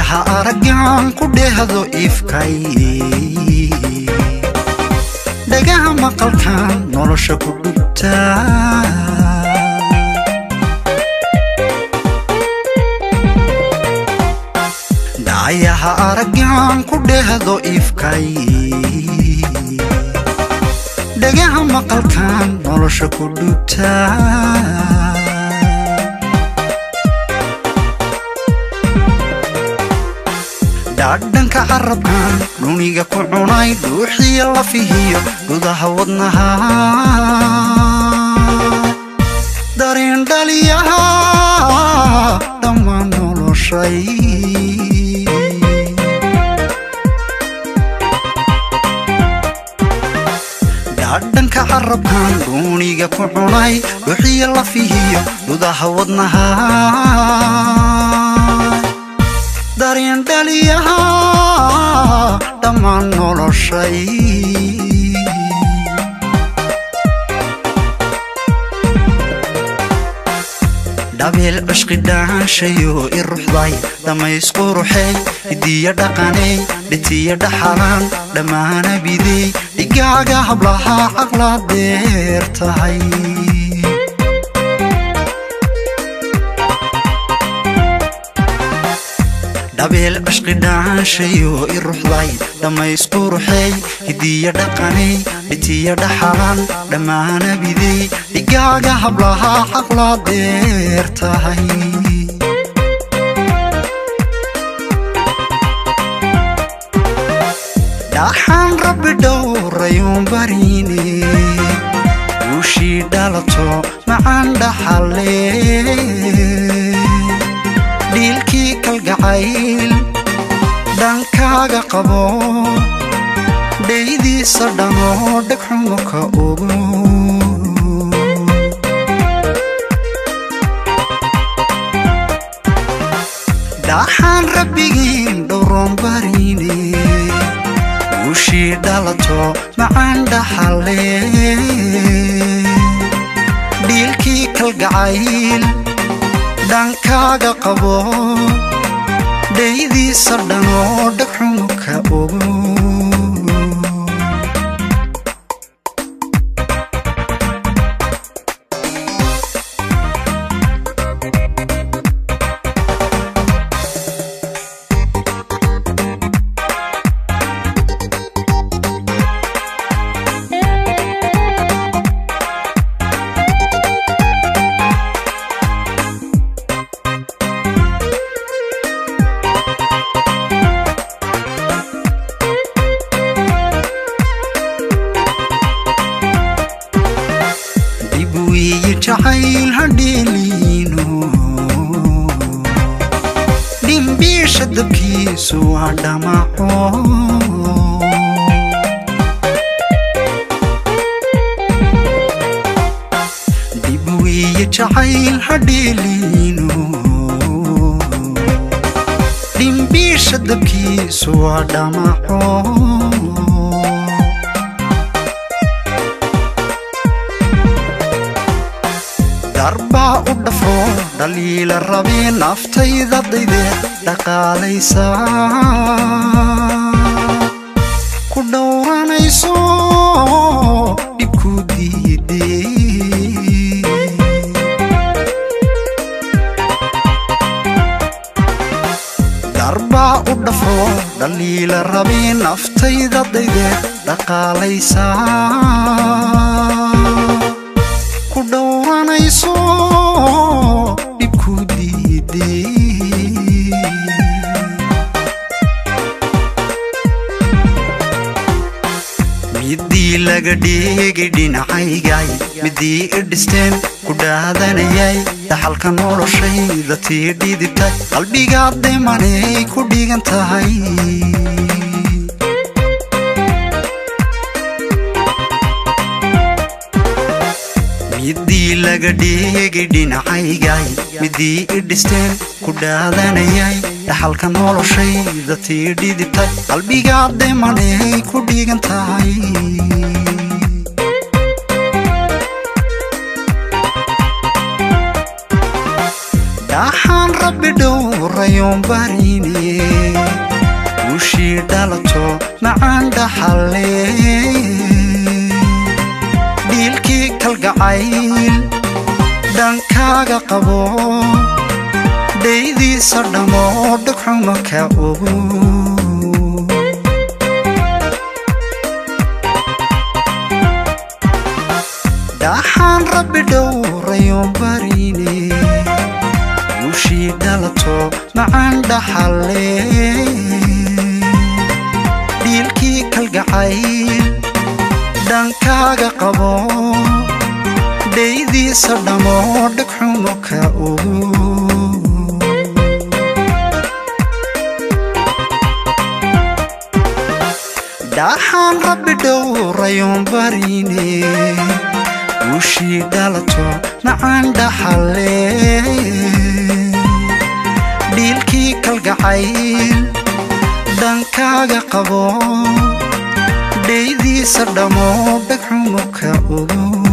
dhayaha araggaan ku dheehdo ifkay dhagaha maqalkan nolosha ku dhubtaa dhayaha araggaan ku dheehdo ifkay dhagaha maqalkan nolosha ku dhubtaa dhaadhanka carabkan dhuniga ku cunay dhuuxiya lafihiyo gudaha wadnaha dareen dhaliyaha dhammaan noloshay dhaadhanka carabkan dhuuniga ku cunay dhuuxiya lafihiyo gudaha wadnaha dareen dhaliyaha dhammaan noloshay dhabeel cishqi dhaanshayo i ruxday dhammaysku ruxey hidiya dhaqaney dhitiya dhaxalaan dhammaana bidey dhigaaga hablaha caqla deer tahay dhabeel cishqi dhaanshayo i ruxday dhammaysku ruxey hidiya dhaqaney dhitiya dhaxalan dhammaana bidey dhigaaga hablaha caqla deer tahay dhaxaan rabbi dhowrayuun bariine guushii dhalato macaan dhaxalle dhiilkii kalgacayl dhankaaga qabo dhaydiisa dhanoo dhegxumo ka ogo dhaxaan rabbigiin dhowroon bariine guushii dhalato macaan dhaxalle dhiilkii kalgacayl dhankaaga qabo dhaydiisa dhanoo dhegxumo ka ogo jacayl hadheeliino dhimbiisha dabkiisu waa dhamaco dib wiiye jacayl hadheeliino dhimbiisha dabkiisu waa dhamaco darbaa u dhafo dhaliila rabee naftayda dayde dhaqaalaysa ku dhowranayso dhibku diide darbaa u dhafo dhaliila rabee naftayda dayde dhaqaalaysa ku dhowranayso dhibku diide midii laga dhigay dhinacaygay midii i dhisteen ku dhaadanayay dhaxalka noloshayda tii dhidibtay qalbigaad demanay ku dhigan tahay midii laga dhigay dhinacaygay midii i dhisteen ku dhaadanayay dhaxalka noloshayda tii dhidibtay qalbigaad demanay ku dhigan tahay dhaxaan rabbi dhowrayoon barine guushii dhalato macaan dhaxalle dhiilkii kalgacayl dhankaaga qabo dhaydiisa dhammo dhagxuma ka ogo dhaxaan rabbi dhowrayoon barine guushii dhalato macaan dhaxalle dhiilkii kalgacayl dhankaaga qabo dhaydiisa dhammo dhagxumo ka ogo dhaxaan rabbi dhowrayoon barine guushii dhalato macaan dhaxalle dhiilkii kalgacayl dhankaaga qabo dhaydiisa dhammo dhagxumo ka ogo